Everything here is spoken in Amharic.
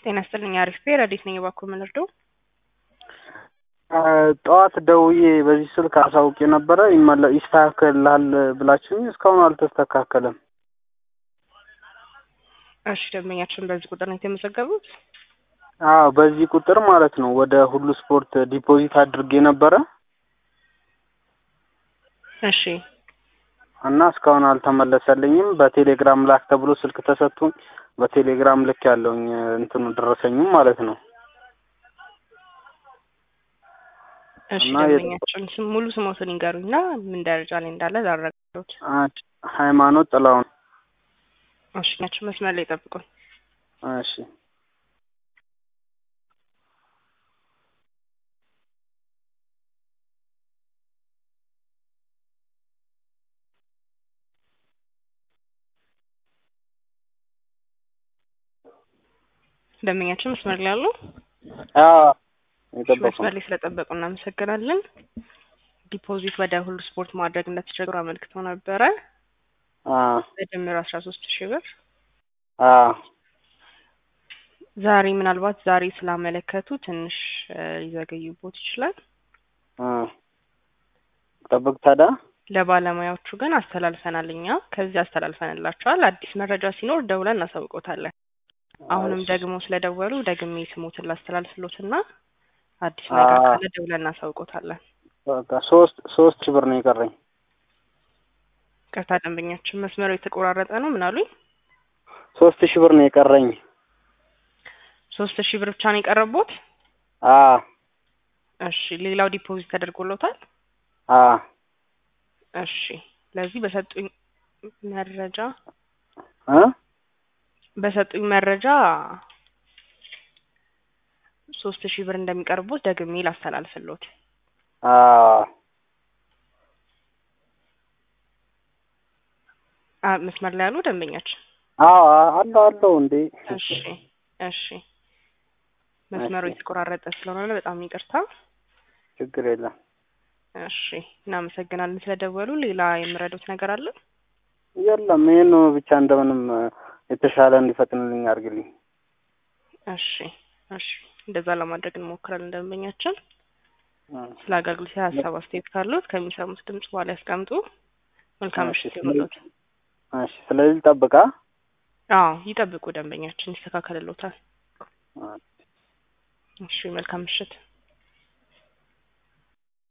ጤና ይስጥልኝ። አሪፍ ቤ ረዲት ነኝ። እባክዎ ምን ልርዳው? ጠዋት ደውዬ በዚህ ስልክ አሳውቄ ነበረ ይመለ ይስተካከልልሃል ብላችሁኝ እስካሁን አልተስተካከለም። እሺ ደንበኛችን በዚህ ቁጥር ነው የተመዘገቡት? አዎ በዚህ ቁጥር ማለት ነው። ወደ ሁሉ ስፖርት ዲፖዚት አድርጌ ነበረ እሺ እና እስካሁን አልተመለሰልኝም። በቴሌግራም ላክ ተብሎ ስልክ ተሰጥቶኝ በቴሌግራም ልክ ያለውኝ እንትኑ ደረሰኝም ማለት ነው። እሺ እና ደንበኛችን ስም ሙሉ ስሞትን ይንገሩኝና ምን ደረጃ ላይ እንዳለ ላረጋግጥ። አንድ ሃይማኖት ጥላውን። እሺ ናቸው መስመር ላይ ጠብቁን። እሺ ደንበኛችን መስመር ላይ አሉ? አዎ እሺ፣ የጠበቁ መስመር ላይ ስለጠበቁ እናመሰግናለን። ዲፖዚት ወደ ሁሉ ስፖርት ማድረግ እንደተቸገሩ አመልክተው ነበረ። አዎ በድምር አስራ ሶስት ሺህ ብር አዎ ዛሬ ምናልባት ዛሬ ስላመለከቱ ትንሽ እ ሊዘገዩቦት ይችላል። አዎ ጠብቅ ታዲያ ለባለሙያዎቹ ግን አስተላልፈናል። እኛ ከዚህ አስተላልፈንላቸዋል። አዲስ መረጃ ሲኖር ደውለን እናሳውቆታለን። አሁንም እሺ። ደግሞ ስለደወሉ ደግሜ ስሞትን ላስተላልፍሎትና አዲስ ነገር አዎ። ካለ ደውለን እናሳውቆታለን። በቃ ሶስት ሶስት ሺህ ብር ነው የቀረኝ። ቅርታ ደንበኛችን መስመሩ የተቆራረጠ ነው። ምን አሉኝ? ሶስት ሺህ ብር ነው የቀረኝ። ሶስት ሺህ ብር ብቻ ነው የቀረቦት? አዎ እሺ ሌላው ዲፖዚት ተደርጎሎታል? አዎ እሺ ለዚህ በሰጡኝ መረጃ እ በሰጡኝ መረጃ ሶስት ሺህ ብር እንደሚቀርቦት ደግሜ ላስተላልፍሎት። አዎ አ መስመር ላይ ያሉ ደንበኛችን አዎ አለው አለው እንዴ እሺ እሺ መስመሩ እሺ። የተቆራረጠ ስለሆነ በጣም ይቅርታ። ችግር የለም። እሺ እናመሰግናለን ስለደወሉ። ሌላ የምረዱት ነገር አለ? የለም ይሄን ብቻ እንደምንም እ የተሻለ እንዲፈጥንልኝ አድርግልኝ። እሺ እሺ እንደዛ ለማድረግ እንሞክራለን። ደንበኛችን እ ስለ አገልግሎት ሀሳብ አስተያየት ካሉት ከሚሰሙት ድምጽ በኋላ ያስቀምጡ። መልካም እሺ፣ ምሽት ይሁንልዎት። እሺ ስለዚህ ጠብቃ አዎ ይጠብቁ፣ ደንበኛችን ይስተካከልልዎታል። እ እሺ መልካም ምሽት።